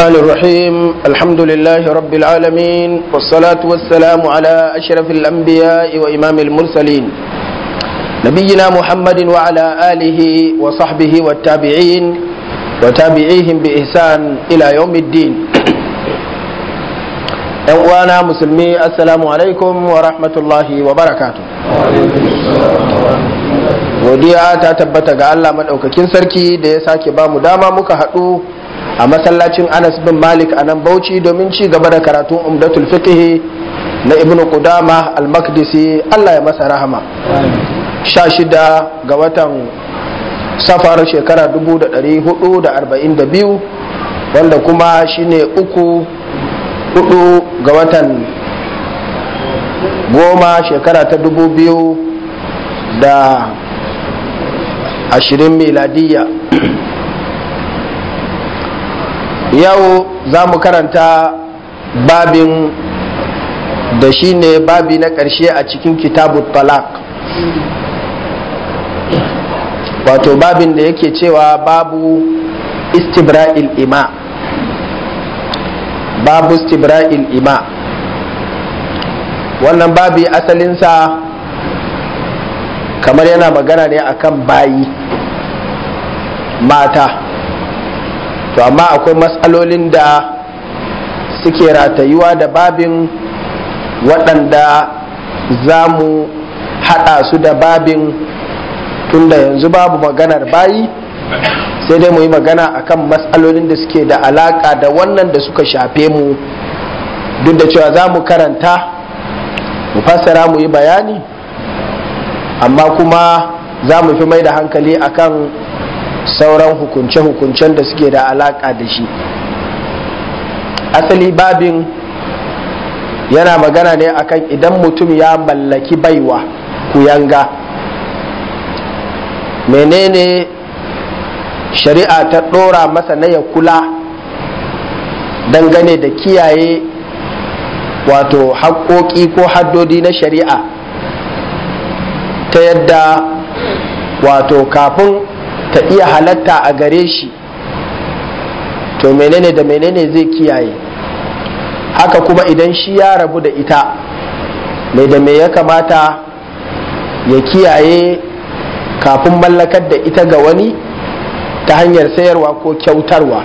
الرحمن الرحيم الحمد لله رب العالمين والصلاة والسلام على أشرف الأنبياء وإمام المرسلين نبينا محمد وعلى آله وصحبه والتابعين وتابعيهم بإحسان إلى يوم الدين وانا مسلمي السلام عليكم ورحمة الله وبركاته godiya ta tabbata ga Allah maɗaukakin sarki da ya sake ba mu dama muka haɗu a masallacin Anas bin Malik a nan Bauchi domin ci gaba da karatun Umdatul Fiqh na Ibn Qudama Al-Maqdisi Allah ya masa rahama sha shida ga watan safar shekara 1442 wanda kuma shine uku hudu ga watan goma shekara ta dubu biyu da ashirin miladiyya yau za mu karanta babin da shi ne babi na ƙarshe a cikin kitabu talak wato babin da yake cewa babu istibra'il ima babu istibra'il ima wannan babi asalinsa kamar yana magana ne akan bayi mata to amma akwai matsalolin da suke ratayuwa da babin waɗanda za mu haɗa su da babin tunda yanzu babu maganar bayi sai dai mu yi magana akan matsalolin da suke da alaƙa da wannan da suka shafe mu duk da cewa za mu karanta mu fassara mu yi bayani amma kuma za mu fi mai da hankali akan sauran hukunce-hukuncen da suke da alaƙa da shi asali babin yana magana ne akan idan mutum ya mallaki baiwa kuyanga menene shari'a ta ɗora masa na ya kula dangane da kiyaye wato haƙoƙi ko haddodi na shari'a ta yadda wato kafin ta iya halatta a gare shi to menene da menene zai kiyaye haka kuma idan shi ya rabu da ita mai da me ya kamata ya kiyaye kafin mallakar da ita ga wani ta hanyar sayarwa ko kyautarwa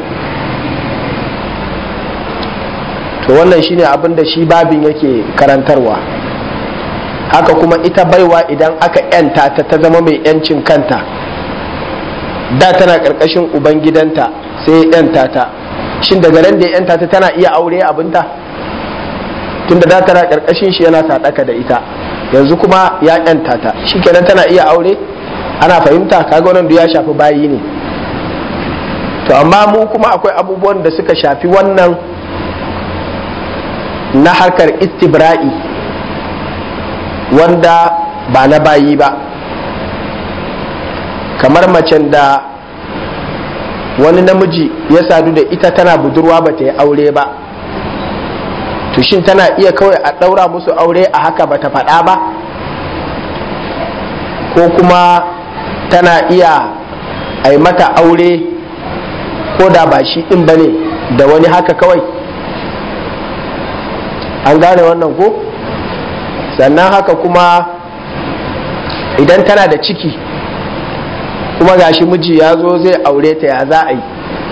to wannan shine abin da shi babin yake karantarwa haka kuma ita baiwa idan aka yanta ta ta zama mai yancin kanta da tana karkashin ubangidanta sai yanta ta shin daga nan da yanta ta tana iya aure abinta tunda da tana karkashin shi yana sadaka da ita yanzu kuma ya yanta ta shikenan tana iya aure ana fahimta kaga wannan ya shafi bayi ne to amma mu kuma akwai abubuwan da suka shafi wannan na harkar istibra'i wanda ba na bayi ba kamar macen da wani namiji ya sadu da ita tana budurwa ba ta yi aure ba to shin tana iya kawai a ɗaura musu aure a haka ba ta faɗa ba ko kuma tana iya a yi mata aure ko da ba shi ɗin ba ne da wani haka kawai an gane wannan ko sannan haka kuma idan tana da ciki kuma gashi miji ya zo zai aure ta ya za a yi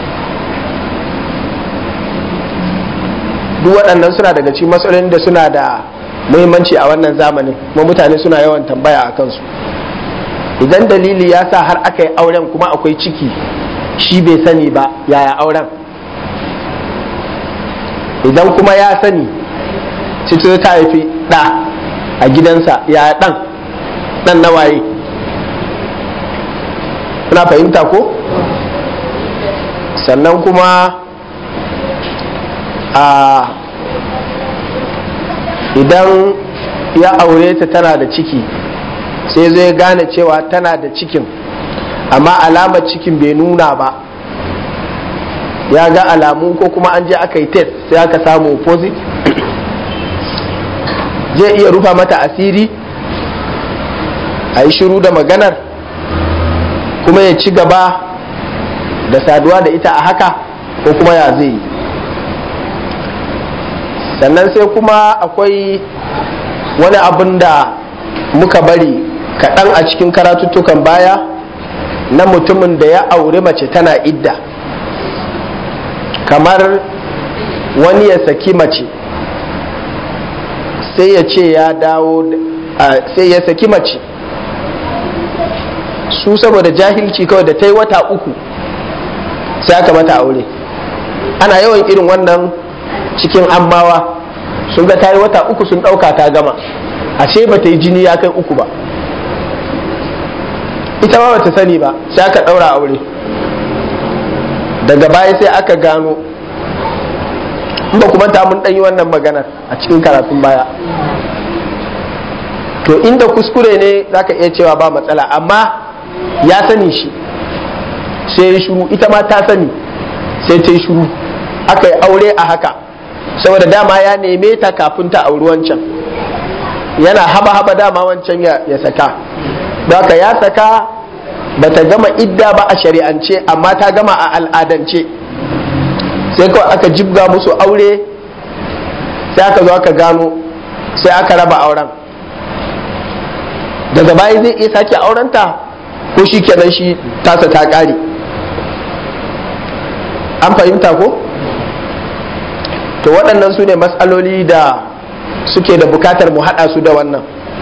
duk waɗannan suna daga cikin matsalolin da suna da muhimmanci a wannan zamanin kuma mutane suna yawan tambaya a kansu idan dalili ya sa har aka yi auren kuma akwai ciki shi bai sani ba yaya auren idan kuma ya sani cikin ta haifi ɗa a gidansa yaya ɗan ɗan na waye kuna fahimta ko sannan kuma a idan ya aure ta tana da ciki sai zai gane cewa tana da cikin amma alamar cikin bai nuna ba ya ga alamu ko kuma an je aka yi test sai aka samu opposite zai iya rufa mata asiri a yi shiru da maganar kuma ya ci gaba da saduwa da ita a haka ko kuma ya zai yi sannan sai kuma akwai wani abin da muka bari kaɗan a cikin karatuttukan baya na mutumin da ya auri mace tana idda kamar wani ya saki mace sai ya ce ya dawo sai ya saki mace su saboda jahilci kawai da ta yi wata uku sai aka mata aure ana yawan irin wannan cikin ammawa sun ga ta yi wata uku sun ɗauka ta gama ashe ba ta yi jini ya kai uku ba ita ma bata sani ba sai aka ɗaura aure daga baya sai aka gano in ba kuma ta mun ɗanyi wannan maganar a cikin karatun baya to inda kuskure ne zaka iya cewa ba matsala amma ya sani shi sai ya shuru ita ma ta sani sai ta yi shuru aka yi aure a haka saboda dama ya neme ta kafin ta auri wancan yana haba-haba dama wancan ya saka don haka ya saka ba ta gama idda ba a shari'ance amma ta gama a al'adance sai kawai aka jibga musu aure sai aka zo aka gano sai aka raba auren daga baya zai iya sake aurenta ko shi kenan shi tasa ta ƙare an fahimta ko to waɗannan su ne matsaloli da suke da bukatar mu haɗa su da wannan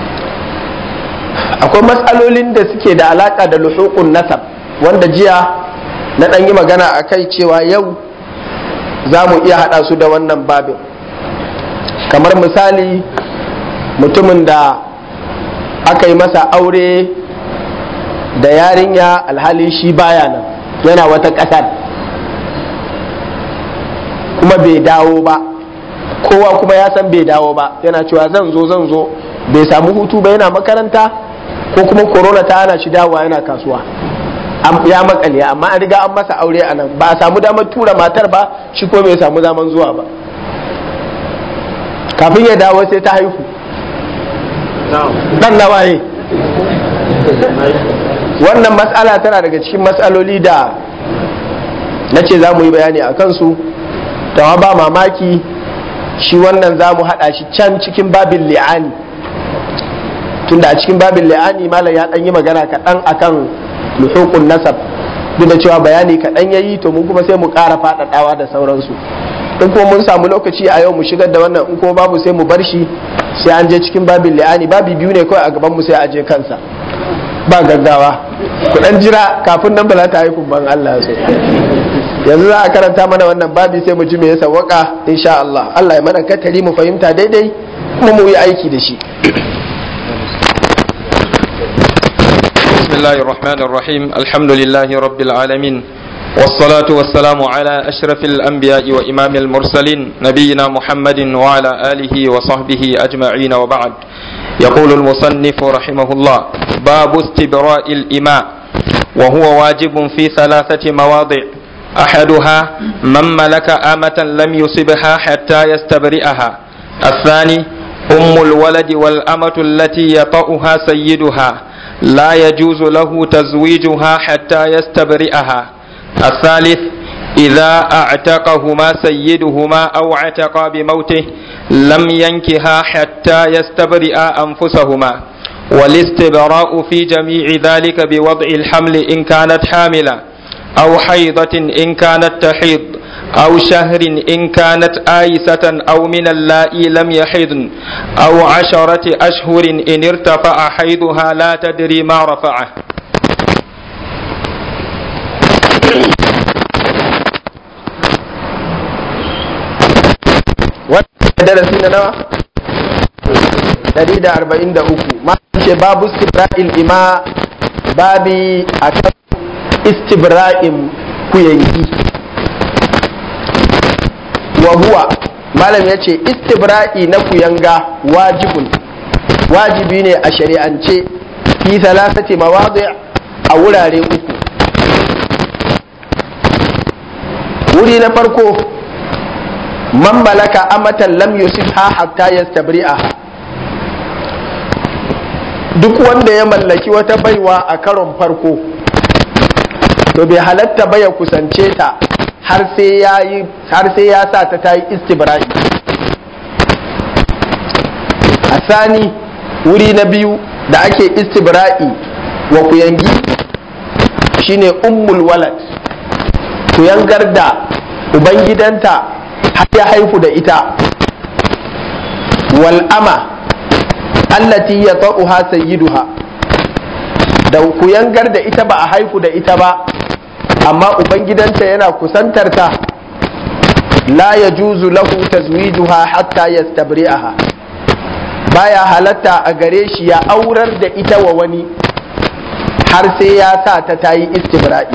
akwai matsalolin da suke da alaƙa da luhukun nasab wanda jiya na ɗan yi magana a kai cewa yau za mu iya haɗa su da wannan babin kamar misali mutumin da aka yi masa aure da yarinya alhali shi baya nan yana wata ƙasar kuma bai dawo ba kowa kuma ya san bai dawo ba yana cewa zan zo zan zo bai samu hutu ba yana makaranta ko kuma corona ta hana shi dawowa yana kasuwa ya makale amma an riga an masa aure a nan ba a samu damar tura matar ba shi ko bai samu zaman zuwa ba kafin ya dawo sai ta haihu dan nawaye wannan matsala tana daga cikin matsaloli da na ce za mu yi bayani a kansu tawa ba mamaki shi wannan za mu haɗa shi can cikin babin li'ani tunda a cikin babin li'ani malam ya ɗan yi magana kaɗan akan luhukun nasab duk da cewa bayani kaɗan ya yi to mun kuma sai mu ƙara faɗaɗawa da sauransu in kuma mun samu lokaci a yau mu shigar da wannan in kuma babu sai mu bar shi sai an je cikin babin li'ani babi biyu ne kawai a gaban mu sai a je kansa ba gaggawa ku dan jira kafin nan ba za ta haifu ban Allah so yanzu za a karanta mana wannan babi sai mu ji me ya sawaka insha Allah Allah ya mana katari mu fahimta daidai kuma mu yi aiki da shi بسم الله الرحمن الرحيم الحمد لله رب العالمين والصلاة والسلام على أشرف الأنبياء وإمام المرسلين نبينا محمد وعلى آله وصحبه أجمعين وبعد يقول المصنف رحمه الله باب استبراء الإماء وهو واجب في ثلاثة مواضع أحدها من ملك آمة لم يصبها حتى يستبرئها الثاني أم الولد والأمة التي يطأها سيدها لا يجوز له تزويجها حتى يستبرئها الثالث إذا أعتقهما سيدهما أو اعتقى بموته لم ينكها حتى يستبرئا أنفسهما والاستبراء في جميع ذلك بوضع الحمل إن كانت حاملة أو حيضة إن كانت تحيض أو شهر إن كانت آيسة أو من اللائي لم يحضن أو عشرة أشهر إن ارتفع حيضها لا تدري ما رفعه darasi na nawa 143 ma ce babu istibra'il ima babi akan istibra'in kuyangi wa huwa malam ya ce istibra'i na kuyanga wajibun wajibi ne a shari'ance fi salasati mawadi a wurare uku wuri na farko man malaka amatan lam yusibha hatta yastabri'a duk wanda ya mallaki wata baiwa a karon farko to bai halatta ba ya kusance ta har sai ya yi har sai ya sa ta tayi istibra'i asani wuri na biyu da ake istibra'i wa kuyangi shine ummul walad kuyangar da ubangidanta har ya haifu da ita wal ama allati ya ta'uha sayyiduha da kuyangar da ita ba a haifu da ita ba amma ubangidanta yana kusantarta la ya juzu lahu tazwijuha hatta yastabri'aha baya halatta a gare shi ya aurar da ita wa wani har sai ya sa ta tayi istibra'i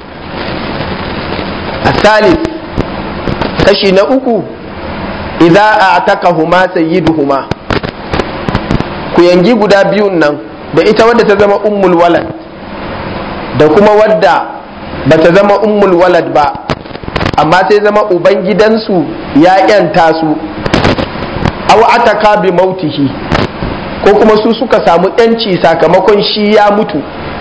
asalis kashi na uku idza a'taqahuma sayyiduhuma ku yangi guda biyun nan da ita wadda ta zama ummul walad da kuma wadda bata zama ummul walad ba amma sai zama ubangidansu ya yanta su aw ataka bi mautihi ko kuma su suka samu yanci sakamakon shi ya mutu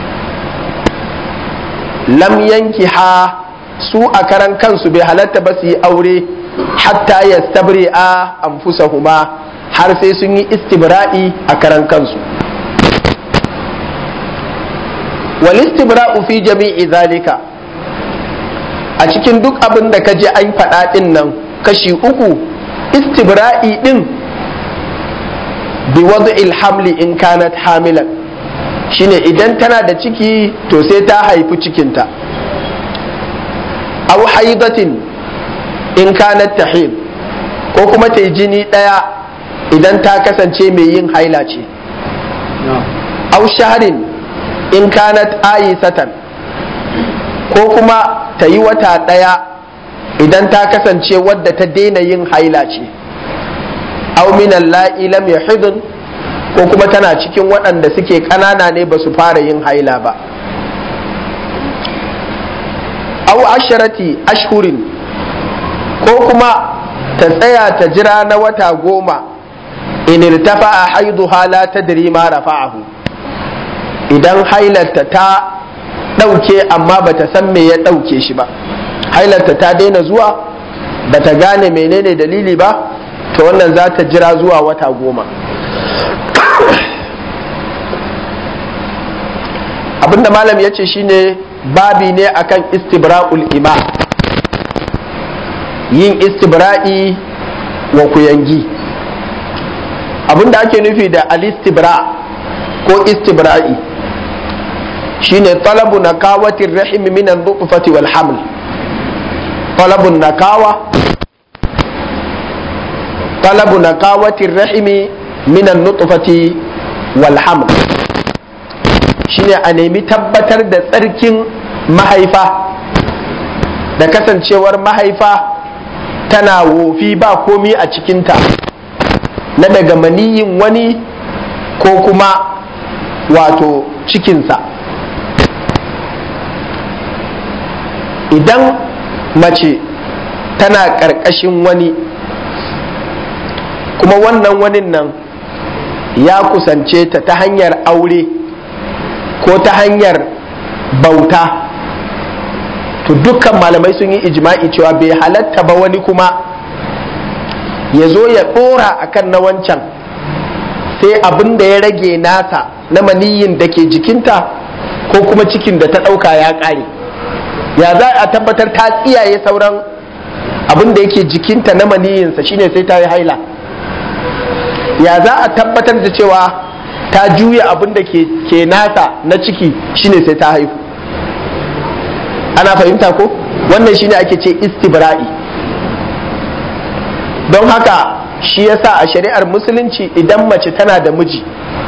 lam yanki ha su a karan kansu bai halatta ba su yi aure hatta ya a anfusahuma har sai sun yi istibra'i a karan kansu wal istibra'u fi jami'i zalika a cikin duk abin da ka je an faɗa ɗin nan kashi uku istibra'i ɗin bi wad'il hamli in kanat hamilan shine idan tana da ciki to sai ta haifi cikinta aw haidatin in kanat tahid ko kuma ta yi jini ɗaya idan ta kasance mai yin haila ce aw shahrin in kanat ayisatan ko kuma ta yi wata ɗaya idan ta kasance wadda ta daina yin haila ce aw minan la'i lam yahidun ko kuma tana cikin waɗanda suke ƙanana ne ba su fara yin haila ba aw asharati ashhurin ko kuma ta tsaya ta jira na wata goma in irtafa haiduha la tadri ma rafa'ahu idan hailarta ta ɗauke amma bata san me ya ɗauke shi ba hailarta ta daina zuwa bata gane menene dalili ba to wannan za ta jira zuwa wata goma abinda malam ya ce shine babi ne akan istibra'ul ima yin istibra'i wa kuyangi abinda ake nufi da alistibra ko istibra'i shine talabu nakawatin rahim min an-nutfati wal haml talabu nakawa talabu nakawatin rahimi min an-nutfati wal haml shine a nemi tabbatar da tsarkin mahaifa da kasancewar mahaifa tana wofi ba komi a cikinta na daga maniyin wani ko kuma wato cikinsa idan mace tana ƙarƙashin wani kuma wannan wani nan ya kusance ta ta hanyar aure ko ta hanyar bauta to dukkan malamai sun yi ijma'i cewa bai halatta ba wani kuma ya zo ya ɗora akan na wancan sai abin da ya rage nasa na maniyin da ke jikinta ko kuma cikin da ta ɗauka ya ƙare ya za a tabbatar ta tsiyaye sauran abin da yake jikinta na maniyinsa shine sai ta yi haila ya za a tabbatar da cewa ta juya abin da ke nasa na ciki shine sai ta haihu ana fahimta ko wannan shine ake ce istibra'i don haka shi yasa a shari'ar musulunci idan mace tana da miji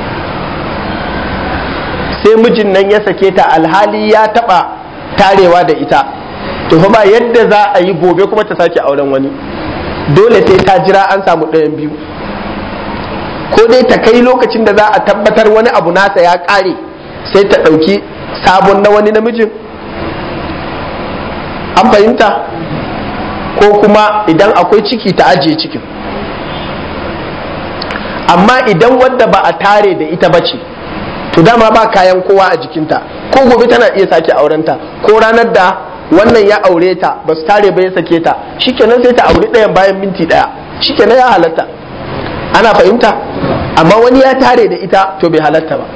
sai mijin nan ya sake ta alhali ya taba tarewa da ita to fa ba yadda za a yi gobe kuma ta sake auren wani dole sai ta jira an samu ɗayan biyu ko dai ta kai lokacin da za a tabbatar wani abu nasa ya ƙare sai ta ɗauki sabon na wani namijin an fahimta ko kuma idan akwai ciki ta ajiye cikin amma idan wadda ba a tare da ita ba ce to dama ba kayan kowa a jikinta ko gobe tana iya sake aurenta ko ranar da wannan ya aure ta ba su tare ba ya sake ta shikenan sai ta auri ɗayan bayan minti ɗaya shikenan ya halatta ana fahimta amma wani ya tare da ita to bai halatta ba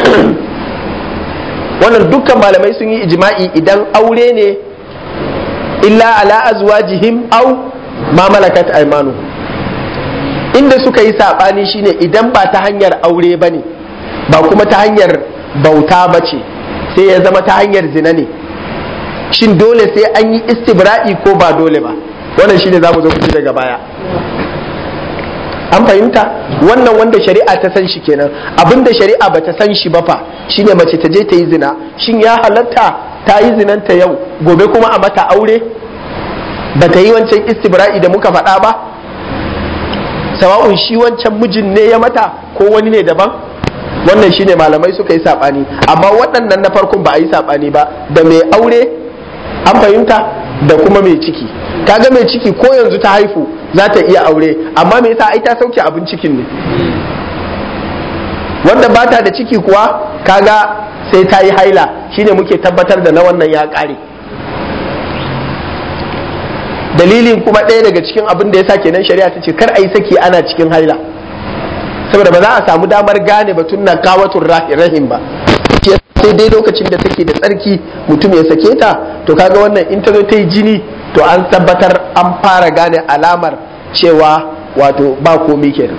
wannan dukkan malamai sun yi ijma'i idan aure ne illa ala azwajihim aw ma malakat aymanu inda suka yi sabani shine idan ba ta hanyar aure bane ba kuma ta hanyar bauta bace sai ya zama ta hanyar zina ne shin dole sai an yi istibra'i ko ba dole ba wannan shine zamu zo ku daga baya an fahimta wannan wanda shari'a ta san shi kenan abinda shari'a ba ta san shi ba fa shine mace ta je ta yi zina shin ya halatta ta yi zinanta yau gobe kuma a mata aure ba ta yi wancan istibra'i da muka faɗa ba sawa'un shi wancan mijin ne ya mata ko wani ne daban wannan shine malamai suka yi saɓani amma waɗannan na farkon ba a yi saɓani ba da mai aure an fahimta da kuma mai ciki kaga mai ciki ko yanzu ta haifu za ta iya aure amma me yasa ai ta sauke abin cikin ne wanda ba ta da ciki kuwa kaga sai ta yi haila shine muke tabbatar da na wannan ya ƙare dalilin kuma ɗaya daga cikin abin da ya sa kenan shari'a ta ce kar a yi saki ana cikin haila saboda ba za a samu damar gane batun na kawatun rahim ba sai dai lokacin da take da tsarki mutum ya sake ta to kaga wannan in ta zo ta yi jini to an tabbatar an fara gane alamar cewa wato ba komi kenan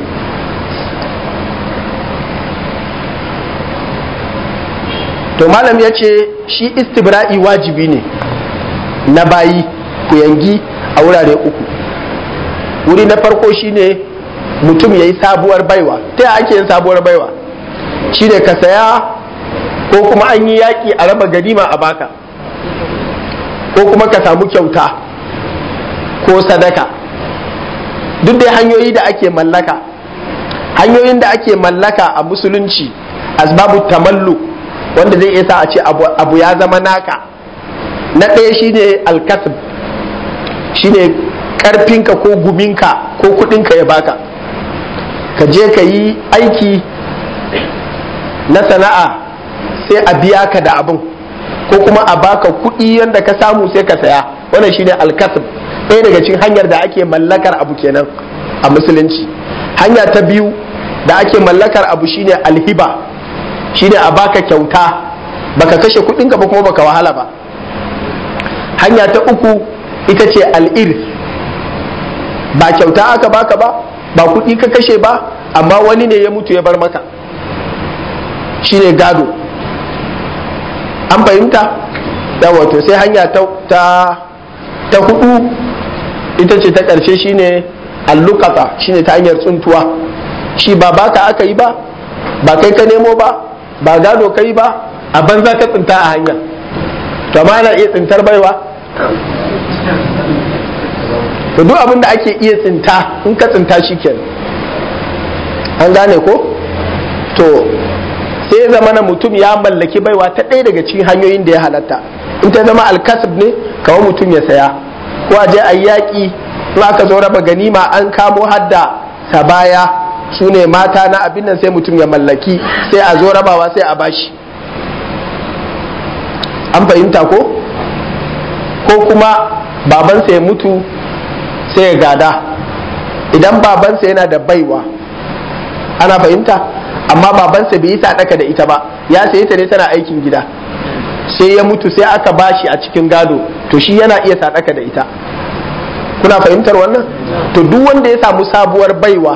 to malam ya ce shi istibra'i wajibi ne na bayi ku yangi a wurare uku wuri na farko shine mutum ya yi sabuwar baiwa ta ake yin sabuwar baiwa shine ka saya ko kuma an yi yaƙi a raba ganima a baka ko kuma ka samu kyauta ko sadaka duk dai hanyoyi da ake mallaka hanyoyin da ake mallaka a musulunci asbabu tamallu wanda zai iya sa a ce abu ya zama naka na ɗaya shine alkasib shine ƙarfinka ko guminka ko kuɗinka ya baka ka je ka yi aiki na sana'a sai a biya ka da abin ko kuma a baka kuɗi yadda ka samu sai ka saya wannan shine alkasib ɗaya daga cikin hanyar da ake mallakar abu kenan a musulunci hanya ta biyu da ake mallakar abu shine alhiba shine a baka kyauta baka kashe kuɗinka ba kuma baka wahala ba hanya ta uku ita ce al'ir ba kyauta aka baka ba ba kuɗi ka kashe ba amma wani ne ya mutu ya bar maka shine gado an fahimta yawa to sai hanya ta ta hudu ita ce ta ƙarshe shine allukata shine ta hanyar tsuntuwa shi ba baka aka yi ba ba kai ka nemo ba ba gado ka yi ba a banza ka tsinta a hanya to amma ana iya tsintar baiwa to duk abin da ake iya tsinta in ka tsinta shi kenan an gane ko to sai zama na mutum ya mallaki baiwa ta ɗaya daga cikin hanyoyin da ya halatta in ta zama alkasib ne kawai mutum ya saya ko a je a yaƙi in aka zo raba ganima an kamo hadda sabaya su ne mata na abin nan sai mutum ya mallaki sai a zo rabawa sai a bashi an fahimta ko ko kuma babansa ya mutu sai ya gada idan babansa yana da baiwa ana fahimta amma babansa bai yi sadaka da ita ba ya sayi ta ne tana aikin gida sai ya mutu sai aka bashi a cikin gado to shi yana iya sadaka da ita kuna fahimtar wannan to duk wanda ya samu sabuwar baiwa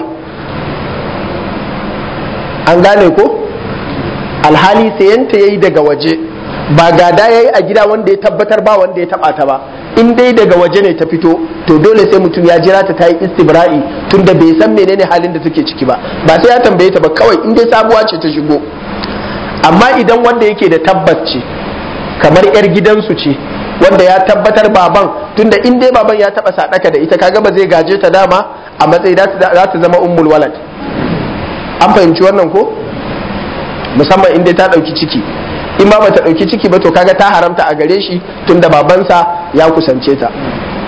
an gane ko alhali sayanta yayi daga waje ba gada yayi a gida wanda ya tabbatar ba wanda ya taba ta ba in dai daga waje ne ta fito to dole sai mutum ya jira ta ta yi istibra'i tunda bai san menene halin da take ciki ba ba sai ya tambaye ta ba kawai in dai sabuwa ce ta shigo amma idan wanda yake da tabbas ce kamar yar gidansu ce wanda ya tabbatar baban tunda in dai baban ya taba sadaka da ita kaga ba zai gaje ta dama a matsayi za ta zama ummul walad an fahimci wannan ko musamman in dai ta dauki ciki in ba bata dauki ciki ba to kaga ta haramta a gare shi tunda babansa ya kusance ta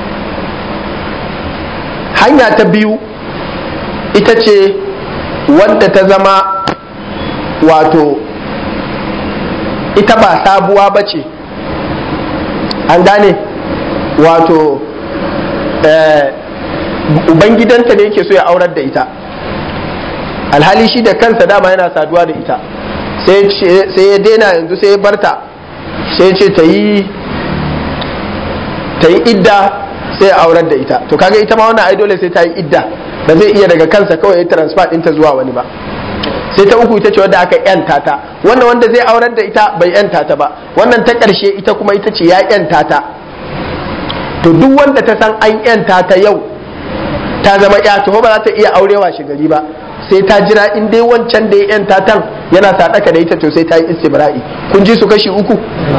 hanya ta biyu ita ce wadda ta zama wato ita ba sabuwa ba ce an gane wato ubangidanta ne yake so ya aurar da ita alhali shi da kansa dama yana saduwa da ita sai ya daina yanzu sai ya barta sai ce ta yi ta yi idda sai ya aurar da ita to kaga ita ma wannan ai dole sai ta yi idda ba zai iya daga kansa kawai ya transfer ɗinta zuwa wani ba sai ta uku ita ce wadda aka yanta ta wannan wanda zai aurar da ita bai yanta ta ba wannan ta ƙarshe ita kuma ita ce ya yanta ta to duk wanda ta san an yanta ta yau ta zama ya to ba za ta iya aurewa shi gari ba sai ta jira in dai wancan da ya yanta tan yana sadaka da ita to sai ta yi istibra'i kun ji su kashi uku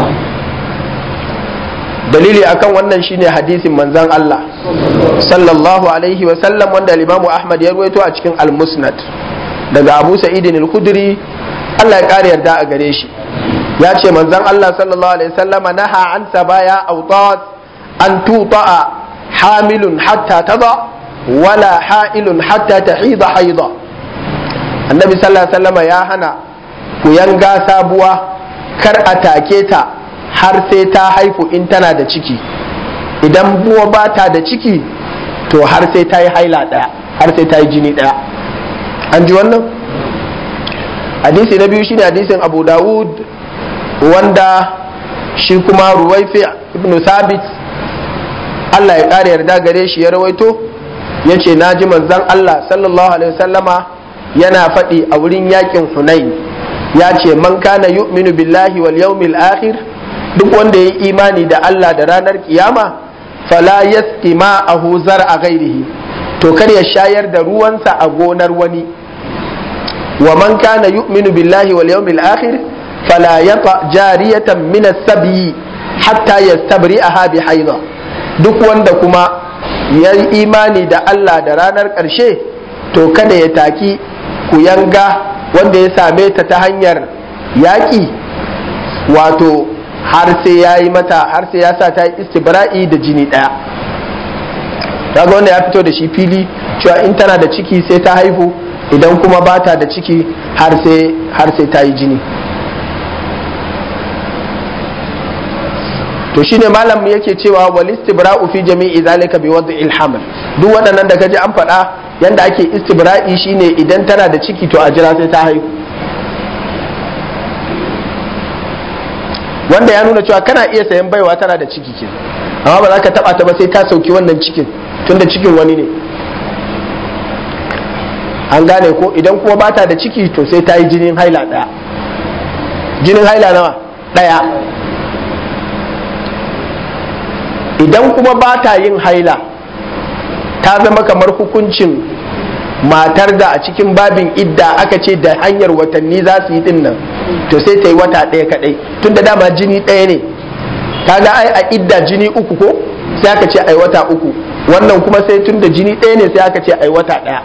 dalili akan wannan shine hadisin manzon Allah sallallahu alaihi wa sallam wanda Imam Ahmad ya ruwaito a cikin al-Musnad daga Abu Sa'id al-Khudri Allah ya kare yarda a gare shi ya ce manzon Allah sallallahu alaihi wasallam naha an sabaya awtat an tuta'a hamilun hatta tada wala ha'ilun hatta tahida haida annabi sallallahu alaihi wasallam ya hana ku yanga sabuwa kar a take ta har sai ta haifu in tana da ciki idan buwa ba ta da ciki to har sai ta yi haila ɗaya har sai ta yi jini ɗaya an ji wannan hadisi na biyu shine hadisin abu dawud wanda shi kuma ruwaifi ibn sabit allah ya ƙara yarda gare shi ya rawaito ya ce na ji manzan allah sallallahu alaihi wasallama yana faɗi a wurin yakin hunain ya ce man kana yu'minu billahi wal yawmil akhir duk wanda ya yi imani da Allah da ranar kiyama fala yasqi ma'ahu zar'a ghairihi to kar ya shayar da ruwansa a gonar wani wa man kana yu'minu billahi wal yawmil akhir fala yata jariyatan min as-sabi hatta yastabri'aha bi haidha duk wanda kuma ya yi imani da Allah da ranar ƙarshe to kada ya taki ku yanga wanda ya same ta ta hanyar yaƙi wato har sai ya yi mata har sai ya sa ta yi istibra'i da jini ɗaya kaga wanda ya fito da shi fili cewa in tana da ciki sai ta haihu idan kuma ba ta da ciki har sai ta yi jini to shine malam yake cewa wal istibra'u fi jami'i zalika bi wad'il haml duk waɗannan da kaji an faɗa yanda ake istibra'i shine idan tana da ciki to a jira sai ta haihu wanda ya nuna cewa kana iya sayan baiwa tana da ciki ke amma ba za ka taba ta ba sai ta sauki wannan cikin tunda cikin wani ne an gane ko idan kuma ba ta da ciki to sai ta yi jinin haila ɗaya jinin haila nawa ɗaya idan kuma ba ta yin haila ta zama kamar hukuncin matar da a cikin babin idda aka ce da hanyar watanni za su yi din nan to sai ta yi wata ɗaya kaɗai tun da dama jini ɗaya ne kaga ai a idda jini uku ko sai aka ce ai wata uku wannan kuma sai tun da jini ɗaya ne sai aka ce ai wata ɗaya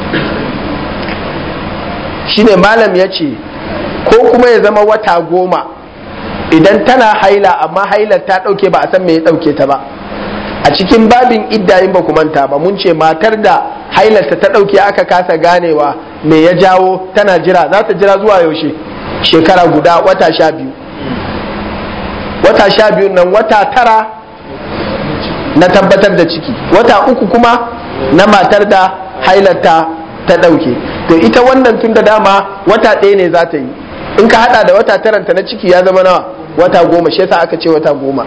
shine malam ya ce ko kuma ya zama wata goma idan tana haila amma hailar ta ɗauke ba a san me ya ɗauke ta ba a cikin babin idda in ba ku manta ba mun ce matar da hailarta ta ɗauke aka kasa ganewa me ya jawo tana jira za ta jira zuwa yaushe shekara guda wata sha biyu wata sha biyu nan wata tara na tabbatar da ciki wata uku kuma na matar da hailarta ta ɗauke to ita wannan tun da dama wata ɗaya ne za ta yi in ka hada da wata taranta na ciki ya zama nawa wata goma shi yasa aka ce wata goma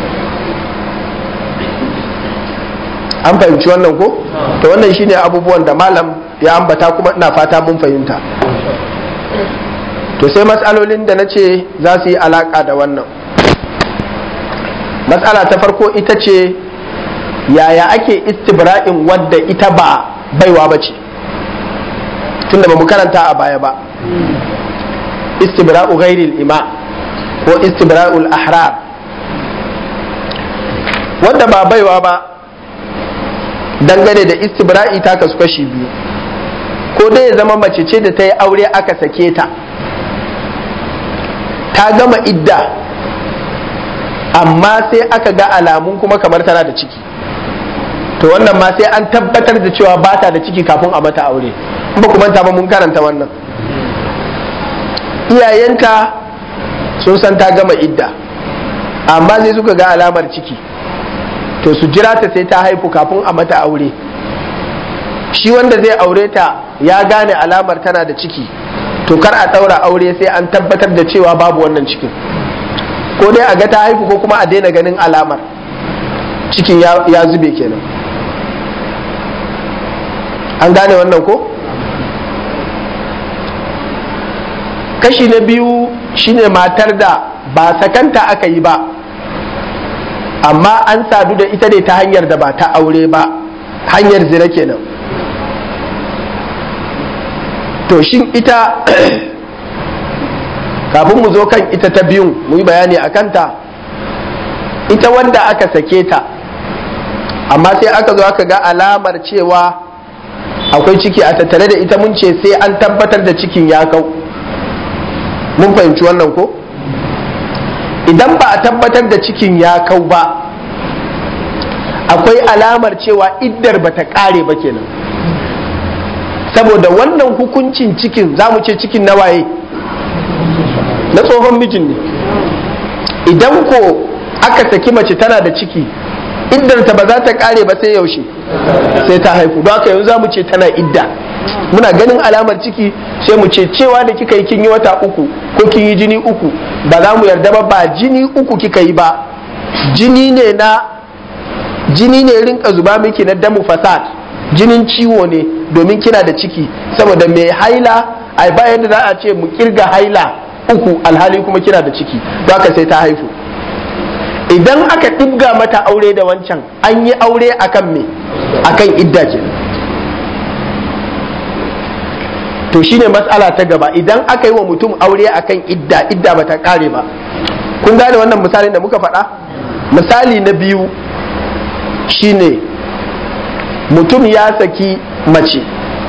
an fahimci wannan ko to wannan shine abubuwan da malam ya ambata kuma ina fata mun fahimta to sai matsalolin da na ce za su yi alaka da wannan matsala ta farko ita ce yaya ake istibra'in wadda ita ba baiwa ba ce tunda ba mu karanta a baya ba istibra'u ghairil ima ko istibra'ul ahrar wadda ba baiwa ba dangane da istibra'i ta kasu kashi biyu ko dai ya zama mace ce da ta yi aure aka sake ta ta gama idda amma sai aka ga alamun kuma kamar tana da ciki to wannan ma sai an tabbatar da cewa ba ta da ciki kafin a mata aure ba ku manta ba mun karanta wannan iyayenta sun san ta gama idda amma sai suka ga alamar ciki to su jira ta sai ta haifu kafin a mata aure shi wanda zai aure ta ya gane alamar tana da ciki to kar a ɗaura aure sai an tabbatar da cewa babu wannan cikin ko dai a ga ta haihu ko kuma a daina ganin alamar cikin ya zube kenan an gane wannan ko kashi na biyu shine matar da ba sakanta aka yi ba amma an sadu da ita ne ta hanyar da ba ta aure ba hanyar zina kenan to shin ita kafin mu zo kan ita ta biyun mu yi bayani a kanta ita wanda aka sake ta amma sai aka zo aka ga alamar cewa akwai ciki a tattare da ita mun ce sai an tabbatar da cikin ya kau mun fahimci wannan ko idan ba a tabbatar da cikin ya kau ba akwai alamar cewa iddar ba ta kare ba kenan saboda wannan hukuncin cikin za mu ce cikin na waye na tsohon mijin ne idan ko aka saki mace tana da ciki iddarta ba za ta kare ba sai yaushe sai ta haifu don haka yanzu za mu ce tana idda muna ganin alamar ciki sai mu ce cewa da kika yi kin yi wata uku ko kin yi jini uku ba za mu yarda ba ba jini uku kika yi ba jini ne na jini ne rinka zuba miki na damu fasad jinin ciwo ne domin kina da ciki saboda mai haila ai ba yadda za a ce mu kirga haila uku alhali kuma kina da ciki don haka sai ta haifu idan aka ɗibga mata aure da wancan an yi aure akan me akan idda ke to shine matsala ta gaba idan aka yi wa mutum aure akan idda idda bata kare ba kun gane wannan misalin da muka faɗa misali na biyu shine mutum ya saki mace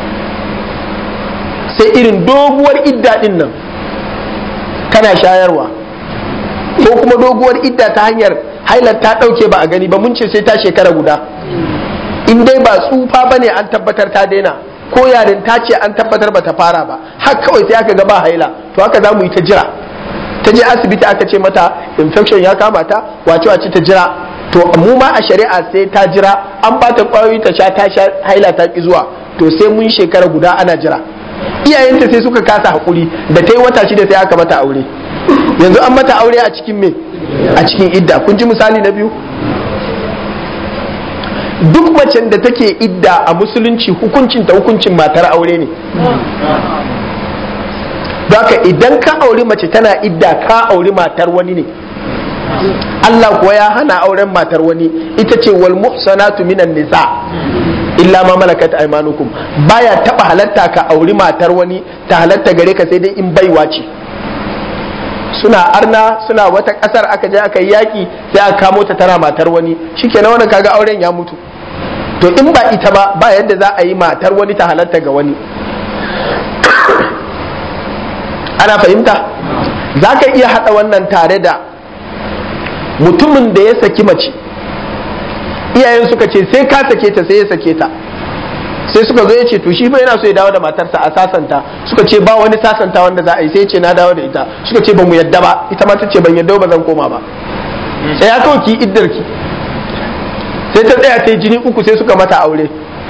sai irin doguwar idda din nan tana shayarwa ko kuma doguwar idda ta hanyar hailar ta ɗauke ba a gani ba mun ce sai ta shekara guda in dai ba tsufa ba ne an tabbatar ta daina ko yarin ta ce an tabbatar ba ta fara ba har kawai sai aka ga ba haila to haka za mu yi ta jira ta je asibiti aka ce mata infection ya kama ta wace wace ta jira to mu ma a shari'a sai ta jira an ba ta kwayoyi ta sha ta sha haila ta ki zuwa to sai mun shekara guda ana jira iyayenta sai suka kasa hakuri da ta yi wata shida sai aka mata aure yanzu an mata aure a cikin me a cikin idda kun ji misali na biyu duk macen da take idda a musulunci hukuncin ta hukuncin matar aure ne haka idan ka auri mace tana idda ka auri matar wani ne Allah kuwa ya hana auren matar wani ita ce wal muhsanatu minan nisa illa ma malakat aymanukum baya taba halatta ka auri matar wani ta halatta gare ka sai dai in baiwa ce suna arna suna wata kasar aka je aka yi yaki sai aka kamo ta tana matar wani shikenan wannan kaga auren ya mutu to in ba ita ba ba yadda za a yi matar wani ta halatta ga wani ana fahimta za ka iya haɗa wannan tare da mutumin da ya saki mace iyayen suka ce sai ka sake ta sai ya sake ta sai suka zo ya ce to shi fa yana so ya dawo da matarsa a sasanta suka ce ba wani sasanta wanda za a yi sai ya ce na dawo da ita suka ce ba mu yadda ba ita ma ta ce ban yadda ba zan koma ba sai ya kawo ki iddar ki sai ta tsaya ta yi jini uku sai suka mata aure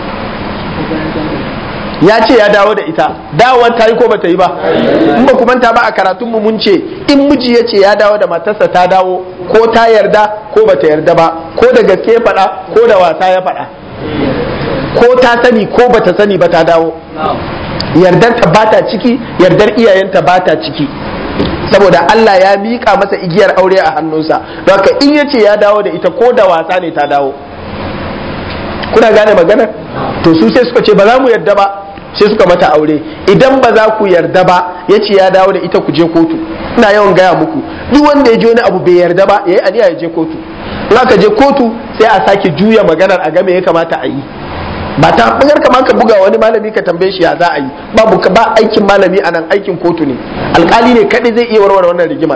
ya ce ya dawo da ita dawowar ta yi ko bata yi ba in ba ku manta ba a karatun mu mun ce in miji ya ce ya dawo da matarsa ta dawo ko ta yarda ko bata yarda ba ko da gaske ya faɗa ko da wasa ya faɗa ko ta sani ko bata sani ba ta dawo yardar ta bata ciki yardar iyayenta bata ciki saboda Allah ya miƙa masa igiyar aure a hannunsa don haka in ya ce ya dawo da ita ko da wasa ne ta dawo kuna gane maganar to su sai suka ce ba za mu yarda ba sai suka mata aure idan ba za ku yarda ba ya ce ya dawo da ita ku je kotu ina yawan gaya muku duk wanda ya je wani abu bai yarda ba ya yi aniya ya je kotu in aka je kotu sai a sake juya maganar a game ya kamata a yi ba ta bugar kama ka buga wani malami ka tambaye shi ya za a yi babu ka ba aikin malami a nan aikin kotu ne alkali ne kadai zai iya warware wannan rigimar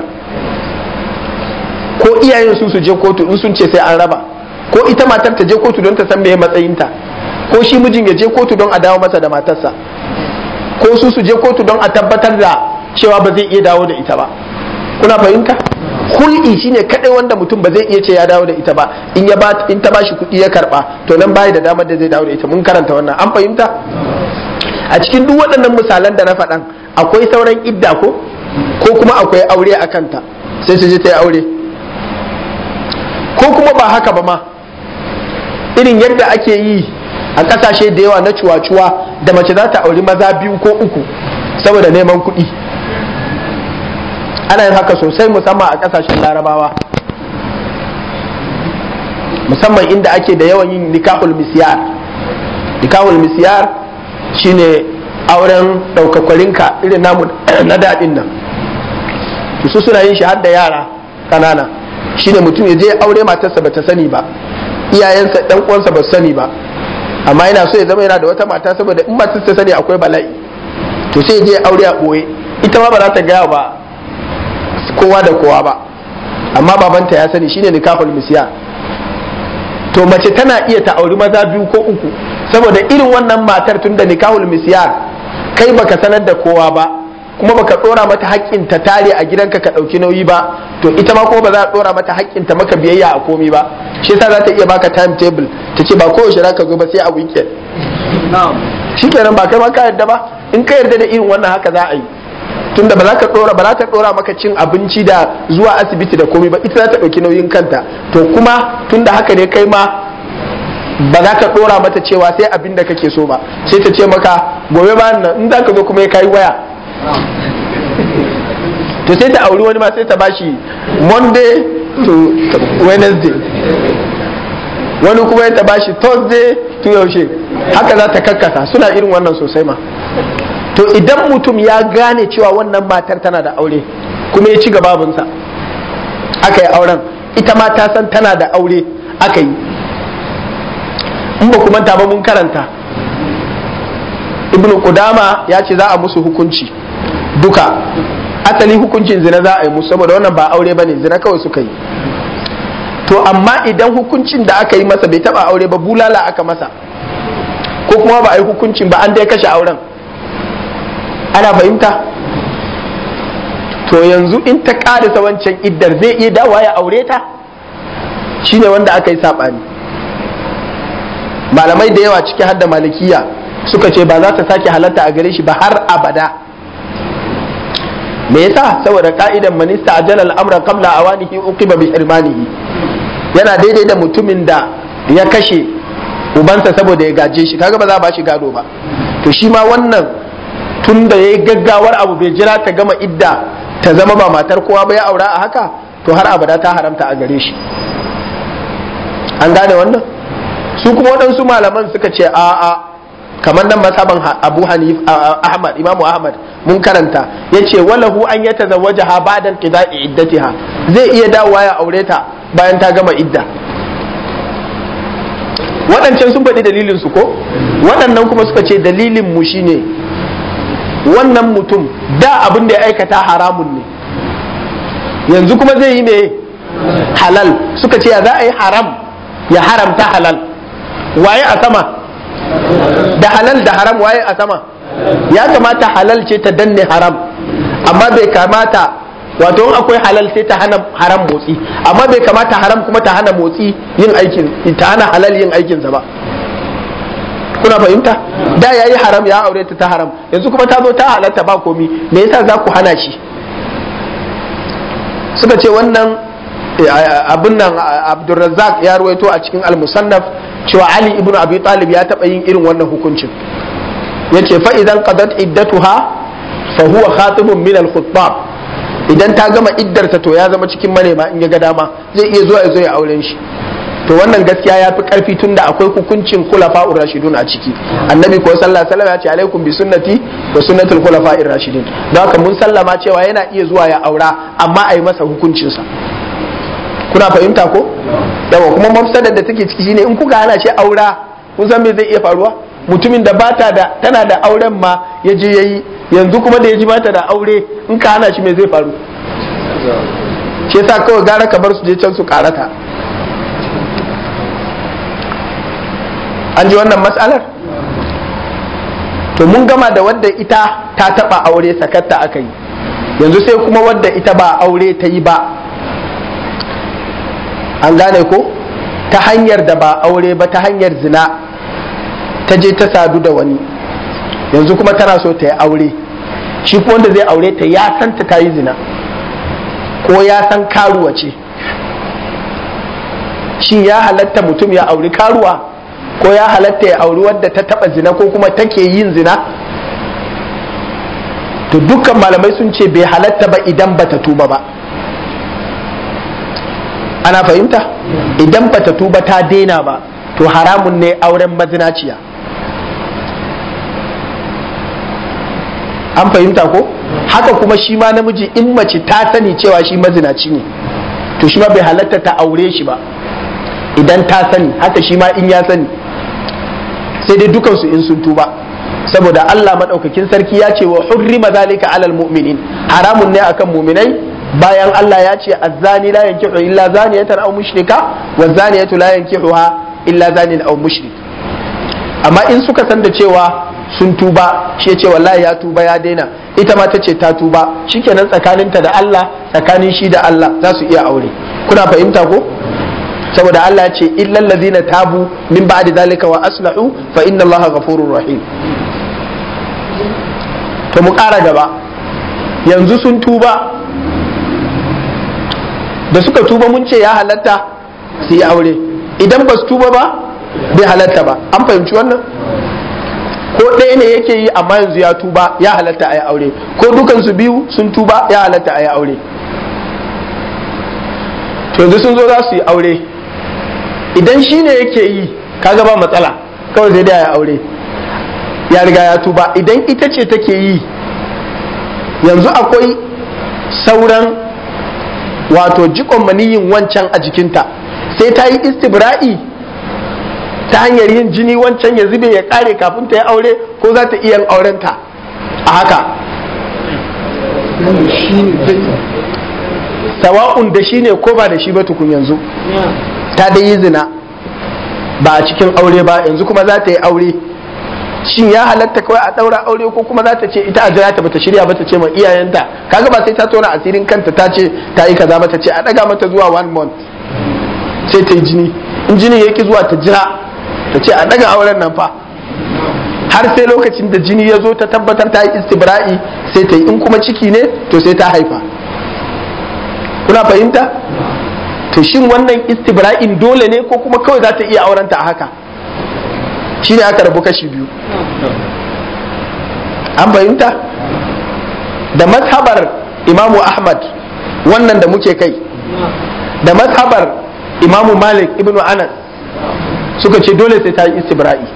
ko iyayen su su je kotu in sun ce sai an raba ko ita matar ta je kotu don ta san meye matsayinta ko shi mijin ya je kotu don a dawo masa da matarsa ko su su je kotu don a tabbatar da cewa ba zai iya dawo da ita ba kuna fahimta hul'i shine kadai wanda mutum ba zai iya ce ya dawo da ita ba in ya ba in ta bashi kuɗi ya karba to nan bai da damar da zai dawo da ita mun karanta wannan an fahimta a cikin duk waɗannan misalan da na faɗan akwai sauran idda ko ko kuma akwai aure a kanta sai su je ta yi aure ko kuma ba haka ba ma irin yadda ake yi a ƙasashe da yawa na cuwa-cuwa da mace za ta auri maza biyu ko uku saboda neman kuɗi ana yin haka sosai musamman a ƙasashen larabawa musamman inda ake da yawan yin nikahul misyar nikahul misyar shine auren daukakwarinka irin namu na daɗin nan su suna yin shi har da yara kanana shine mutum ya je aure matarsa bata sani ba iyayensa ɗan uwansa ba sani ba amma yana so ya zama yana da wata mata saboda in matarsa sani akwai bala'i to sai ya je aure a ɓoye ita ma ba za ta gaya ba kowa da kowa ba amma babanta ya sani shine nikahul misyar to mace tana iya ta auri maza biyu ko uku saboda irin wannan matar tun da nikahul misyar kai baka sanar da kowa ba kuma baka dora mata haƙƙin ta tare a gidanka ka ɗauki nauyi ba to ita ma kuma ba za a dora mata haƙƙin ta maka biyayya a komi ba shi yasa za ta iya baka time table ta ce ba kowace za ka zo ba sai a weekend shikenan ba kai ma ka yarda ba in ka yarda da irin wannan haka za a yi tunda ba za ka dora ba za ta dora maka cin abinci da zuwa asibiti da komai ba ita za ta dauki nauyin kanta to kuma tunda haka ne kai ma ba za ka dora mata cewa sai abin da kake so ba sai ta ce maka gobe ba nan in za ka zo kuma ya kai waya to sai ta auri wani ma sai ta bashi monday to wednesday wani kuma ya ta bashi thursday to yaushe haka za ta kakkasa suna irin wannan sosai ma to idan mutum ya gane cewa wannan matar tana da aure kuma ya ci gababinsa aka yi auren ita ma ta san tana da aure aka yi in ba kuma ba mun karanta ibn Qudama ya ce za a musu hukunci duka asali hukuncin zina za a yi musu saboda wannan ba aure ba ne zina kawai suka yi to amma idan hukuncin da aka yi masa bai taba aure ba bulala aka masa ko kuma ba a yi hukuncin ba an dai kashe auren ana fahimta to yanzu in ta ƙarisa wancan iddar zai iya dawa ya aure ta shine wanda aka yi saɓani malamai da yawa ciki har da malikiya suka ce ba za ta sake halatta a gare shi ba har abada me yasa saboda ka'idan manista ajala al'amra qabla awanihi uqiba bi hirmanihi yana daidai da mutumin da ya kashe ubansa saboda ya gaje shi kaga ba za a ba shi gado ba to shi ma wannan tun da ya yi gaggawar abu bai jira ta gama idda ta zama ba matar kowa ba ya aura a haka to har abada ta haramta a gare shi an gane wannan su kuma waɗansu malaman suka ce a a kamar nan masaban abu hanif ahmad imamu ahmad mun karanta ya ce walahu an ya tazawwaja ha ba'dan qida'i iddatiha zai iya dawowa ya aure ta bayan ta gama idda waɗancan sun faɗi dalilin su ko waɗannan kuma suka ce dalilin mu shine wannan mutum da abin da ya aikata haramun ne yanzu kuma zai yi mai halal suka ce ya za a yi haram ya haramta halal waye a sama da halal da haram waye a sama ya kamata halal ce ta danne haram amma bai kamata wato in akwai halal sai ta hana haram motsi amma bai kamata haram kuma ta hana motsi yin aikin ta hana halal yin aikinsa ba kuna fahimta da ya yi haram ya aure ta ta haram yanzu kuma ta zo ta halatta ba komi me yasa za ku hana shi suka ce wannan abin nan abdulrazzaq ya ruwaito a cikin al-musannaf cewa ali ibnu abi talib ya taba yin irin wannan hukuncin yace fa idan qadat iddatuha fa huwa khatibun min al-khutbab idan ta gama iddarta to ya zama cikin manema in ya ga dama zai iya zuwa ya zo ya auren shi to wannan gaskiya ya fi karfi tunda akwai hukuncin khulafa rashidun a ciki annabi ko sallallahu alaihi wasallam ya ce alaikum bi sunnati wa sunnatul khulafa rashidun don haka mun sallama cewa yana iya zuwa ya aura amma a yi masa hukuncin sa kuna fahimta ko yawa kuma mafsadar da take ciki shine in kuka hana shi aura kun san me zai iya faruwa mutumin da bata da tana da auren ma ya je yayi yanzu kuma da ya ji bata da aure in ka hana shi me zai faru shi yasa kawai gara ka bar su je can su karata an ji wannan matsalar to mun gama da wadda ita ta taba aure sakatta aka yi yanzu sai kuma wadda ita ba aure ta yi ba an gane ko ta hanyar da ba aure ba ta hanyar zina ta je ta sadu da wani yanzu kuma tana so ta yi aure shi kuma wanda zai aure ta ya san ta ta yi zina ko ya san karuwa ce shin ya halatta mutum ya auri karuwa ko ya halatta ya auri wadda ta taba zina ko kuma take yin zina to dukkan malamai sun ce bai halatta ba idan bata tuba ba ana fahimta idan bata tuba ta daina ba to haramun ne auren mazinaciya an fahimta ko haka kuma shi ma namiji in mace ta sani cewa shi mazinaci ne to shi ma bai halatta ta aure shi ba idan ta sani haka shi ma in ya sani sai dai dukansu in sun tuba saboda Allah madaukakin sarki ya ce wa hurrima zalika alal mu'minin haramun ne akan mu'minai bayan Allah ya ce azzani la yankihu illa zaniyatan aw mushrika wa zaniyatu la yankihuha illa zanin aw mushrik amma in suka san da cewa sun tuba shi ya ce wallahi ya tuba ya daina ita ma ta ce ta tuba shikenan tsakaninta da Allah tsakanin shi da Allah za su iya aure kuna fahimta ko saboda Allah ya ce illal ladina tabu min ba'di zalika wa aslahu fa inna Allaha ghafurur rahim to mu ƙara gaba yanzu sun tuba da suka tuba mun ce ya halatta su yi aure idan ba su tuba ba bai halatta ba an fahimci wannan ko ɗaya ne yake yi amma yanzu ya tuba ya halatta a yi aure ko dukansu biyu sun tuba ya halatta a yi aure to yanzu sun zo za su yi aure idan shi ne yake yi kaga ba matsala kawai sai dai ya aure ya riga ya tuba idan ita ce take yi yanzu akwai sauran wato jikon maniyin wancan a jikinta sai ta yi istibra'i ta hanyar yin jini wancan ya zube ya kare kafin ta yi aure ko za ta iya aurenta a haka sawa'un da shi ne ko ba da shi ba tukun yanzu ta dai yi zina ba a cikin aure ba yanzu kuma za ta yi aure shin ya halatta kawai a daura aure ko kuma za ta ce ita a jira ta bata shirya ba ta ce ma iyayenta kaga ba sai ta tona asirin kanta ta ce ta yi kaza mata ce a daga mata zuwa one month sai ta yi jini in jini yake zuwa ta jira ta ce a daga auren nan fa har sai lokacin da jini ya zo ta tabbatar ta yi istibra'i sai ta yi in kuma ciki ne to sai ta haifa kuna fahimta to shin wannan istibra'in dole ne ko kuma kawai za ta iya aurenta a haka shi ne aka rabu kashi biyu an fahimta da mazhabar imamu ahmad wannan da muke kai da mazhabar imamu malik ibnu anas suka ce dole sai ta yi istibra'i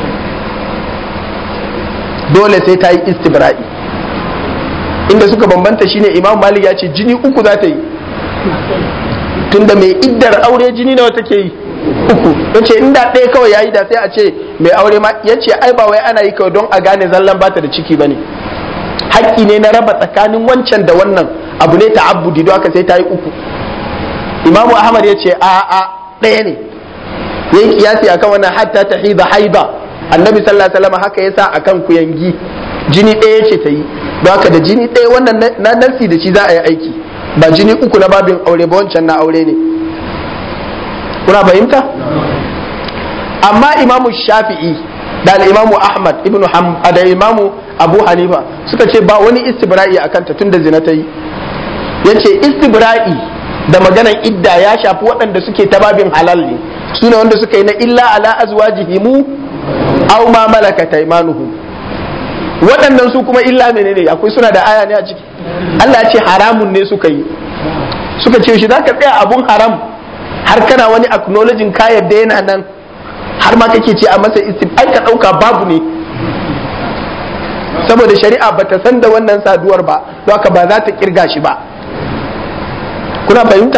dole sai ta yi istibra'i inda suka bambanta shine imamu malik ya ce jini uku za ta yi tunda mai iddar aure jini nawa take yi uku yace inda ɗaya kawai yayi da sai a ce mai aure ma yace ai ba wai ana yi kawai don a gane zallan bata da ciki bane haƙƙi ne na raba tsakanin wancan da wannan abu ne ta'abbudi don haka sai ta yi uku imamu ahmad yace a a ɗaya ne yayi kiyasi akan wannan hatta tahida haida annabi sallallahu alaihi wasallam haka yasa akan kuyangi jini ɗaya ce ta yi don haka da jini ɗaya wannan na nasi da shi za a yi aiki ba jini uku na babin aure ba wancan na aure ne kuna fahimta amma imamu shafi'i da imamu ahmad ibn da imamu abu hanifa suka ce ba wani istibra'i a kanta tun da zina ta yi ya ce istibra'i da maganan idda ya shafi waɗanda suke ta babin halal ne su ne wanda suka yi na illa ala azwajihimu aw ma malakat aymanuhum waɗannan su kuma illa menene akwai suna da aya ne a ciki Allah ya ce haramun ne suka yi suka ce shi zaka tsaya abun haram har kana wani acknowledging ka yadda yana nan har ma kake ce a masa istif ai ka dauka babu ne saboda shari'a bata san da wannan saduwar ba don haka ba za ta kirga shi ba kuna fahimta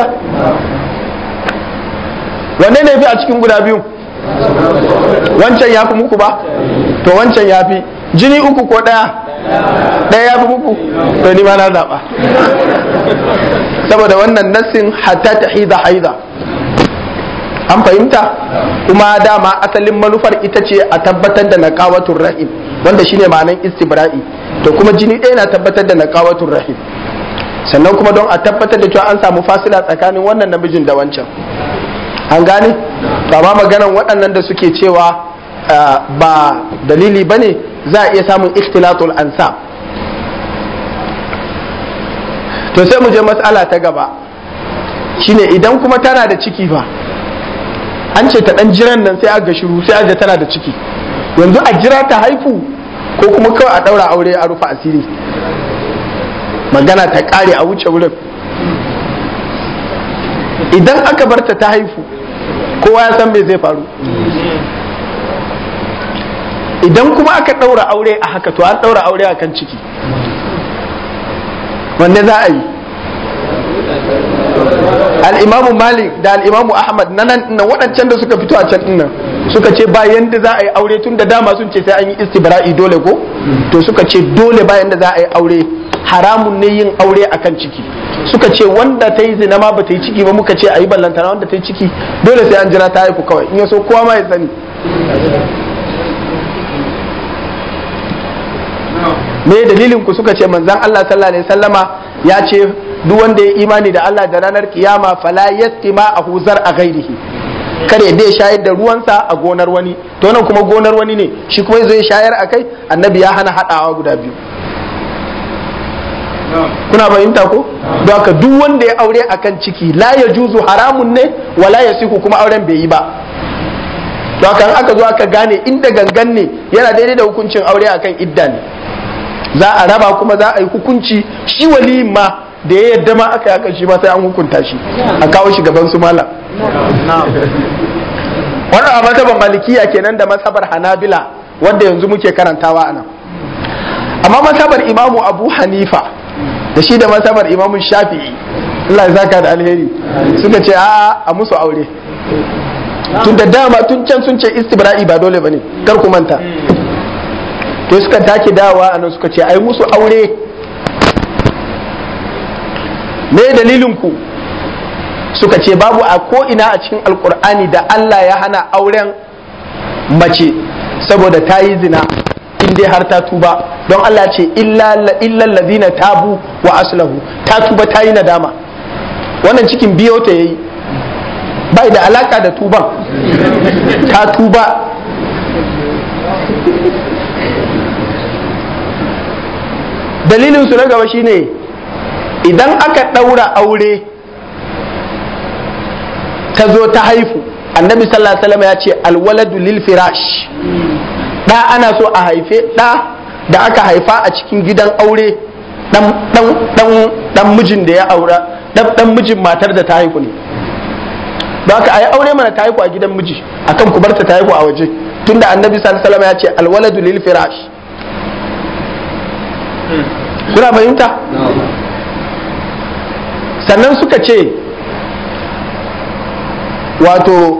wanne ne fi a cikin guda biyu wancan ya fi muku ba to wancan ya fi jini uku ko ɗaya ɗaya ya fi muku to ni ma na zaɓa saboda wannan nassin hatta ta haida haida an fahimta kuma dama asalin manufar ita ce a tabbatar da naqawatul rahim wanda shine ma'anan istibra'i to kuma jini ɗaya na tabbatar da naqawatul rahim sannan kuma don a tabbatar da cewa an samu fasila tsakanin wannan namijin da wancan an gane to amma maganan waɗannan da suke cewa ba dalili ba ne za a iya samun ikhtilatul ansab to sai mu je matsala ta gaba shine idan kuma tana da ciki fa an ce ta dan jiran nan sai aga shiru sai aga tana da ciki yanzu a jira ta haifu ko kuma kawai a daura aure a rufe asiri magana ta kare a wuce wurin idan aka barta ta haifu kowa ya san me zai faru idan kuma aka daura aure a haka to an daura aure a kan ciki wanne za a yi al'imamu malik da al'imamu ahmad na nan waɗancan da suka fito a can nan suka ce bayan da za a yi aure tun da dama sun ce sai an yi istibra'i dole ko to suka ce dole bayan da za a yi aure haramun ne yin aure akan ciki suka ce wanda ta yi zina ma ba ta yi ciki ba muka ce a yi ballantana wanda ta yi ciki dole sai an jira ta haifu kawai in ya so kowa ma ya sani me dalilin ku suka ce manzon Allah sallallahu alaihi wasallama ya ce duk wanda ya imani da Allah da ranar kiyama fala yastima a huzar a gairihi kare dai shayar da ruwansa a gonar wani to nan kuma gonar wani ne shi kuma zai shayar a kai annabi ya hana hadawa guda biyu kuna fahimta ko don haka duk wanda ya aure akan ciki la ya juzu haramun ne wala ya siku kuma auren bai yi ba don haka aka zo aka gane inda gangan ne yana daidai da hukuncin aure akan idda ne za a raba kuma za a yi hukunci shi waliyin ma da ya yadda ma aka yakan shi ma sai an hukunta shi a kawo shi gaban su malam wannan a masabar malikiya kenan da masabar hanabila wanda yanzu muke karantawa a nan amma masabar imamu abu hanifa da shi da masabar imamu shafi'i Allah ya zaka da alheri suka ce a a musu aure tun da dama tun can sun ce istibra'i ba dole bane kar ku manta to suka take dawa a nan suka ce ai musu aure me dalilin ku suka ce babu a ko ina a cikin alkur'ani da Allah ya hana auren mace saboda ta yi zina in dai har ta tuba don Allah ce illal ladina tabu wa aslahu ta tuba ta yi nadama wannan cikin biyo ta yayi bai da alaka da tuban ta tuba dalilin su na gaba shine idan aka ɗaura aure ta zo ta haifu annabi sallallahu alaihi wasallam ya ce alwaladu lil firash da ana so a haife da da aka haifa a cikin gidan aure dan dan dan dan mijin da ya aura dan dan mijin matar da ta haifu ne don haka ayi aure mana ta haifu a gidan miji akan ku barta ta haifu a waje tunda annabi sallallahu alaihi wasallam ya ce alwaladu lil firash kuna fahimta sannan suka ce wato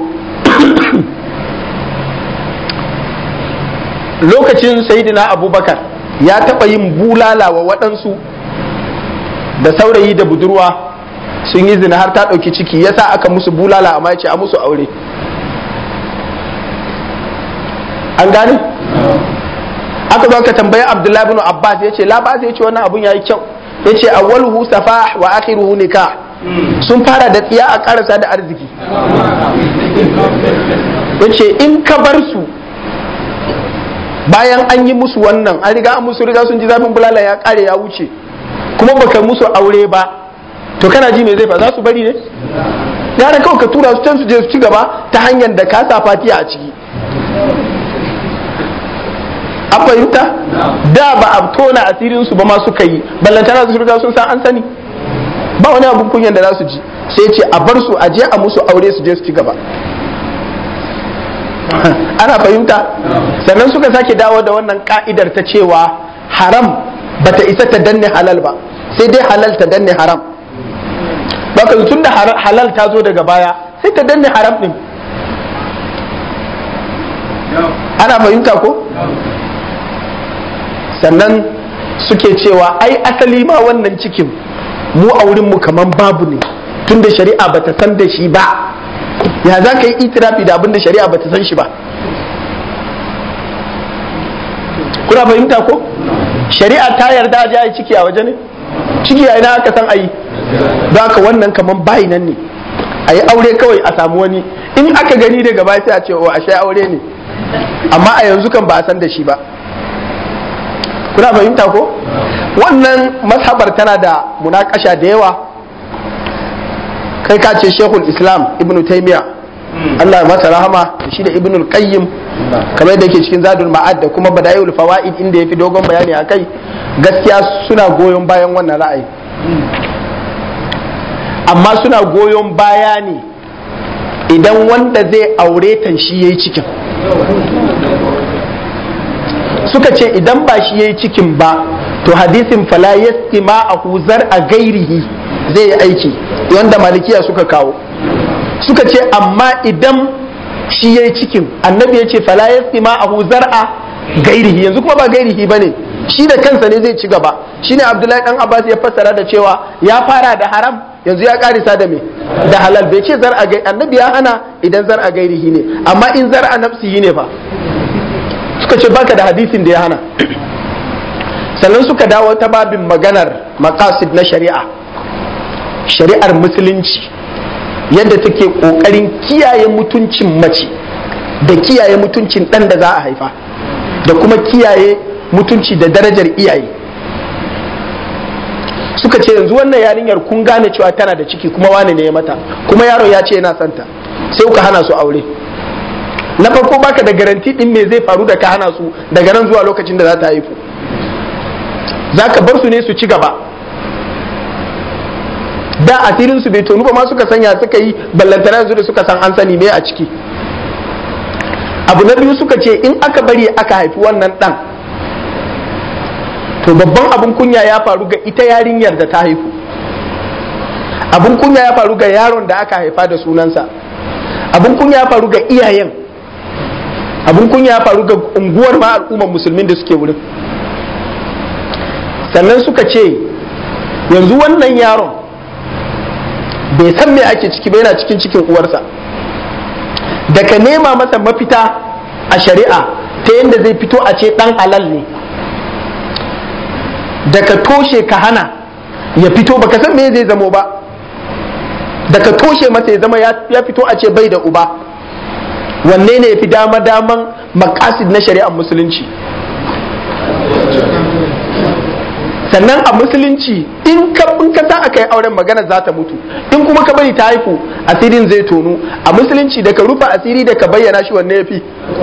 lokacin sayidina abubakar ya taɓa yin bulala wa waɗansu da saurayi da budurwa sun yi zina har ta ɗauki ciki yasa aka musu bulala amma ya ce a musu aure an gane? aka zo aka tambayi abdullahi bin abbas ya ce labas ya ce wannan abun ya yi kyau ya ce awwaluhu safah wa akhiruhu nikah sun fara da tsiya a karasa da arziki ya ce in ka bar su bayan an yi musu wannan an riga an musu riga sun ji zafin bulala ya kare ya wuce kuma baka musu aure ba to kana ji me zai fa za su bari ne gara kawai ka tura su can su je su ci gaba ta hanyar da ka sa fatiya a ciki an fahimta da ba a tona asirin su ba ma suka yi ballantana su riga sun san an sani ba wani abun kunyan da za su ji sai ce a bar su a je a musu aure su je su ci gaba ana fahimta sannan suka sake dawo da wannan ka'idar ta cewa haram bata isa ta danne halal ba sai dai halal ta danne haram baka tun da halal ta zo daga baya sai ta danne haram din ana fahimta ko sannan suke cewa ai asali ma wannan cikin mu a wurinmu kaman babu ne tunda shari'a bata san da shi ba ya za ka yi itirafi da abin da shari'a bata san shi ba kuna fahimta ko shari'a ta yarda a yi ciki a waje ne ciki a ina aka san ayi don haka wannan kaman bayi nan ne a yi aure kawai a samu wani in aka gani daga baya sai a ce o ashe aure ne amma a yanzu kan ba a san da shi ba kuna fahimta ko wannan mazhabar tana da munakasha da yawa kai ka ce shehul islam ibnu taimiya Allah ya masa rahama da shi da ibnul qayyim kamar yadda yake cikin zadul ma'ad da kuma badaiul fawaid inda yafi dogon bayani akai gaskiya suna goyon bayan wannan ra'ayi amma suna goyon baya ne idan wanda zai aure ta shi yayi cikin suka ce idan ba shi yayi cikin ba to hadisin fala yastima a huzar a gairihi zai yi aiki wanda malikiya suka kawo suka ce amma idan shi ya yi cikin annabi ya ce fala yastima a huzar a gairihi yanzu kuma ba gairihi ba ne shi da kansa ne zai ci gaba shine abdullahi dan abbas ya fassara da cewa ya fara da haram yanzu ya karisa da me da halal bai ce zar a gai annabi ya hana idan zar a gairihi ne amma in zar a nafsihi ne fa suka ce baka da hadisin da ya hana sannan suka dawo ta babin maganar maqasid na shari'a shari'ar musulunci yadda take kokarin kiyaye mutuncin mace da kiyaye mutuncin ɗan da za a haifa da kuma kiyaye mutunci da darajar iyaye suka ce yanzu wannan yarinyar kun gane cewa tana da ciki kuma wane ne ya mata kuma yaron ya ce yana santa sai kuka hana su aure na farko baka da garanti din me zai faru da ka hana su daga nan zuwa lokacin da za ta haifu za ka bar su ne su ci gaba da asirin su bai tonu ba ma suka sanya suka yi ballantana yanzu da suka san an sani me a ciki abu na biyu suka ce in aka bari aka haifi wannan dan to babban abun kunya ya faru ga ita yarinyar da ta haifu abun kunya ya faru ga yaron da aka haifa da sunansa abun kunya ya faru ga iyayen abun kunya ya faru ga unguwar ma al'ummar musulmin da suke wurin sannan suka ce yanzu wannan yaron bai san me ake ciki ba yana cikin cikin uwarsa da ka nema masa mafita a shari'a ta yadda zai fito a ce dan halal ne da ka toshe ka hana ya fito baka san me zai zamo ba da ka toshe masa ya zama ya fito a ce bai da uba wanne ne ya fi dama daman makasid na shari'ar musulunci sannan a musulunci in ka in ka sa aka yi auren magana za ta mutu in kuma ka bari ta haifu asirin zai tonu a musulunci da ka rufe asiri da ka bayyana shi wanne ya fi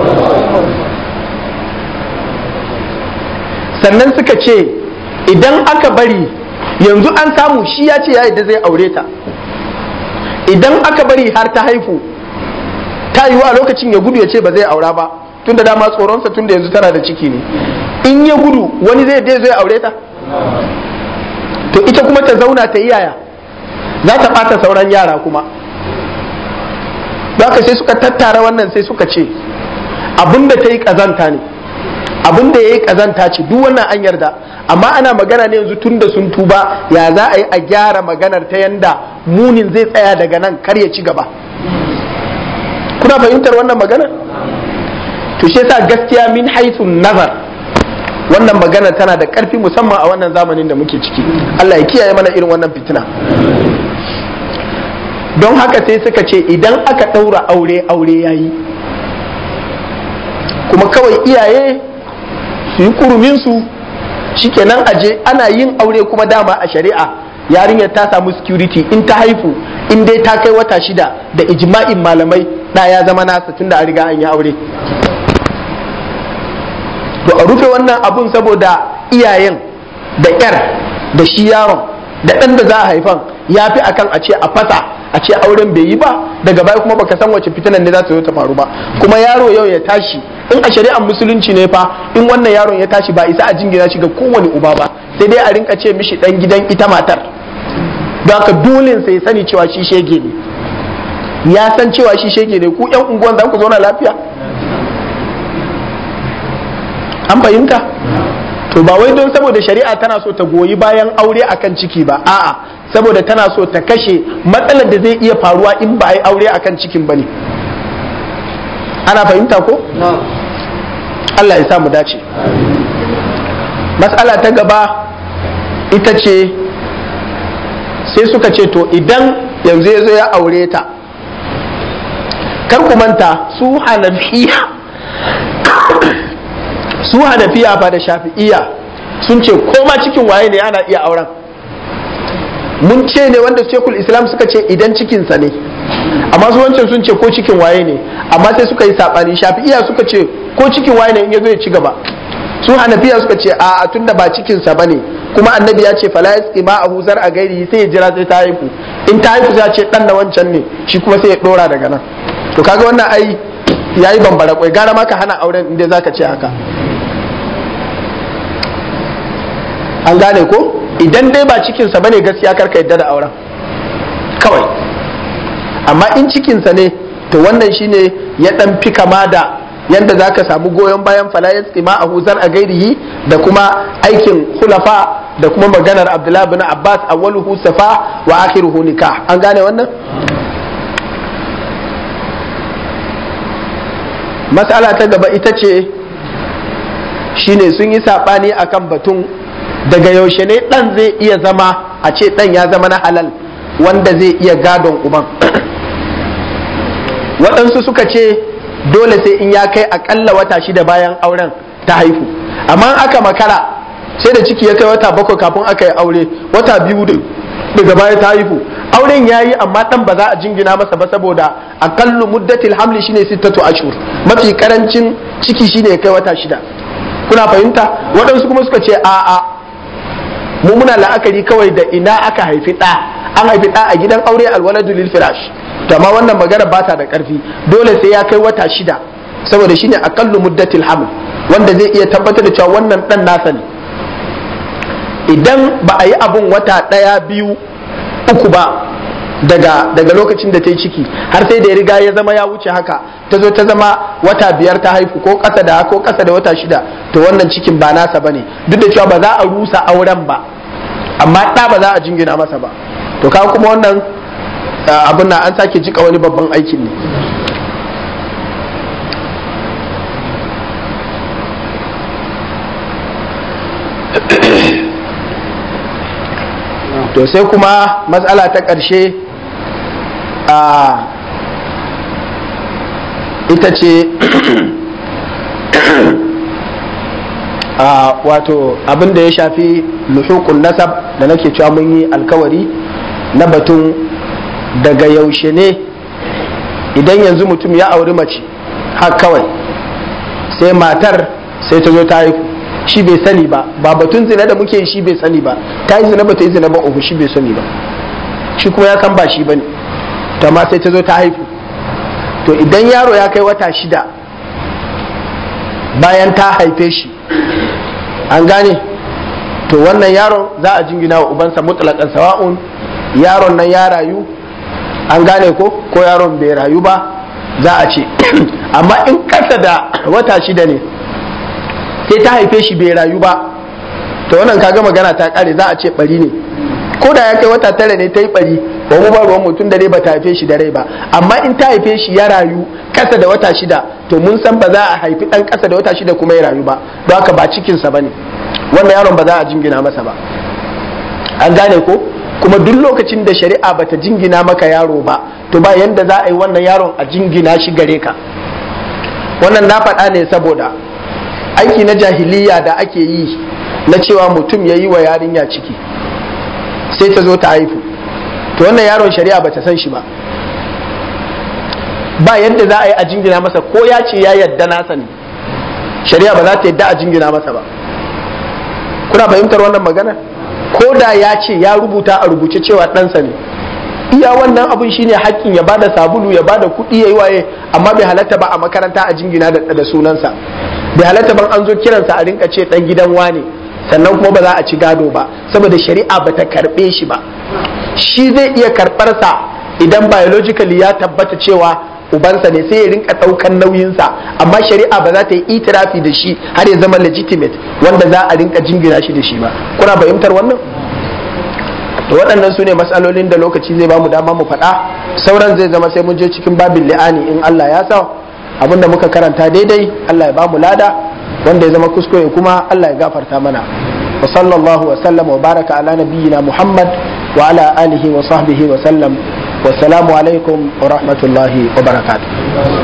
sannan suka ce idan aka bari yanzu an samu shi ya ce ya yadda zai aure ta idan aka bari har ta haifu ta yiwu a lokacin ya gudu ya ce ba zai aura ba tun da dama tsoronsa tun da yanzu tana da ciki ne in ya gudu wani zai dai zai aure ta to ita kuma ta zauna ta yi yaya za ta ɓata sauran yara kuma ka sai suka tattara wannan sai suka ce abinda ta yi ƙazanta ne abinda ya yi ƙazanta ce duk wannan an yarda amma ana magana ne yanzu tun da sun tuba ya za a yi a gyara maganar ta yanda munin zai tsaya daga nan kar ya ci gaba kuna fahimtar wannan maganar to shi yasa gaskiya min haithun nazar wannan magana tana da ƙarfi musamman a wannan zamanin da muke ciki Allah ya kiyaye mana irin wannan fitina don haka sai suka ce idan aka ɗaura aure aure yayi kuma kawai iyaye su yi kuruminsu shikenan aje ana yin aure kuma dama a shari'a yarinyar ta samu security in ta haifu in dai ta kai wata shida da ijma'in malamai da ya zama nasa tunda an riga an yi aure to a rufe wannan abun saboda iyayen da yar da shi yaron da ɗan da za a haifan ya fi akan a ce a fasa a ce auren bai yi ba daga baya kuma baka san wace fitinan ne za ta zo ta faru ba kuma yaro yau ya tashi in a shari'ar musulunci ne fa in wannan yaron ya tashi ba isa a jingina shi ga kowane uba ba sai dai a rinka ce mishi dan gidan ita matar don haka dole sai sani cewa shi shege ne ya san cewa shi shege ne ku yan unguwan za ku zauna lafiya an fahimta to ba wai don saboda shari'a tana so ta goyi bayan aure akan ciki ba a'a saboda tana so ta kashe matsalar da zai iya faruwa in ba a yi aure akan cikin ba ne ana fahimta ko? Allah ya mu dace matsala ta gaba ita ce sai suka ce to idan yanzu ya zo ya aure ta kar ku manta su hanafiya su hanafiya fa da shafi'iya sun ce ko ma cikin waye ne ana iya auren mun ce ne wanda shekul islam suka ce idan cikinsa ne amma su wancan sun ce ko cikin waye ne amma sai suka yi saɓani shafi'iya suka ce ko cikin waye ne in ya zo ya ci gaba su hanafiya suka ce a tunda ba cikinsa ba ne kuma annabi ya ce fala yasqi ma abu zar a gairi sai ya jira sai ta haihu in ta haihu sai ya ce dan na wancan ne shi kuma sai ya dora daga nan to kaga wannan ai yayi bambara kwai gara ma ka hana auren inda zaka ce haka an gane ko idan dai ba cikinsa bane gaskiya karka yadda da auren kawai amma in cikinsa ne to wannan shine ya dan fi kama da yanda za ka samu goyon bayan falayat tsima a huzar a gairihi da kuma aikin hulafa da kuma maganar abdullahi bin abbas awwaluhu safa wa akhiruhu nikah an gane wannan matsala ta gaba ita ce shine sun yi saɓani akan batun daga yaushe ne ɗan zai iya zama a ce ɗan ya zama na halal wanda zai iya gadon uban waɗansu suka ce dole sai in ya kai akalla wata shida bayan auren ta haihu amma aka makara sai da ciki ya kai wata bakwai kafin aka yi aure wata biyu daga baya ta haihu auren ya yi amma ɗan ba za a jingina masa ba saboda akallu muddatil hamli shine sittatu ashur mafi karancin ciki shine ya kai wata shida kuna fahimta waɗansu kuma suka ce a'a mu muna la'akari kawai da ina aka haifi ɗa an haifi ɗa a gidan aure alwaladu lil firash to amma wannan magana ba ta da ƙarfi dole sai ya kai wata shida saboda shine aqallu muddatil haml wanda zai iya tabbatar da cewa wannan ɗan nasa ne idan ba a yi abun wata ɗaya biyu uku ba daga daga lokacin da ta yi ciki har sai da ya riga ya zama ya wuce haka ta zo ta zama wata biyar ta haifu ko ƙasa da ko ƙasa da wata shida to wannan cikin ba nasa bane duk da cewa ba za a rusa auren ba amma ɗa ba za a jingina masa ba to kawo kuma wannan abin na an sake jika wani babban aikin ne to sai kuma matsala ta ƙarshe a ita ce a wato abin da ya shafi luhukun nasab da nake cewa mun yi alkawari na batun daga yaushe ne idan yanzu mutum ya auri mace har kawai sai matar sai ta zo ta haihu shi bai sani ba ba batun zina da muke shi bai sani ba ta yi zina ba ta yi zina ba uku shi bai sani ba shi kuma ya san ba shi bane to amma sai ta zo ta haihu to idan yaro ya kai wata shida bayan ta haife shi an gane to wannan yaron za a jingina wa ubansa mutlaƙan sawa'un yaron nan ya rayu an gane ko ko yaron bai rayu ba za a ce amma in kasa da wata shida ne sai ta haife shi bai rayu ba to wannan kaga magana ta kare za a ce bari ne ko da ya kai wata tara ne ta yi bari ba mu ba ruwan mutum da rai ba ta haife shi da rai ba amma in ta haife shi ya rayu kasa da wata shida to mun san ba za a haifi dan kasa da wata shida kuma ya rayu ba don haka ba cikinsa ba ne wannan yaron ba za a jingina masa ba an gane ko kuma duk lokacin da shari'a bata jingina maka yaro ba to ba yanda za a yi wannan yaron a jingina shi gare ka wannan na faɗa ne saboda aiki na jahiliya da ake yi na cewa mutum ya yi wa yarinya ciki sai ta zo ta haifu to wannan yaron shari'a bata san shi ba ba yadda za a yi a jingina masa ko ya ce ya yadda nasa ne shari'a ba za ta yadda a jingina masa ba kuna fahimtar wannan magana ko da ya ce ya rubuta a rubuce cewa ɗansa ne iya wannan abun shine hakkin ya bada sabulu ya bada kuɗi ya yi waye amma bai halatta ba a makaranta a jingina da sunansa bai halatta ban an zo kiransa a rinka ce ɗan gidan wane sannan kuma ba za a ci gado ba saboda shari'a ba ta karɓe shi ba shi zai iya karɓarsa idan biologically ya tabbata cewa ubansa ne sai ya rinka ɗaukan nauyinsa amma shari'a ba za ta yi itirafi da shi har ya zama legitimate wanda za a rinka jingina shi da shi ba kuna fahimtar wannan to waɗannan su ne matsalolin da lokaci zai ba mu dama mu faɗa sauran zai zama sai mun je cikin babin li'ani in Allah ya sa abin da muka karanta daidai Allah ya ba mu lada wanda ya zama kuskure kuma Allah ya gafarta mana wa sallallahu wa sallam wa baraka ala nabiyyina Muhammad wa ala alihi wa sahbihi wa sallam wassalamu alaikum wa rahmatullahi wa barakatuh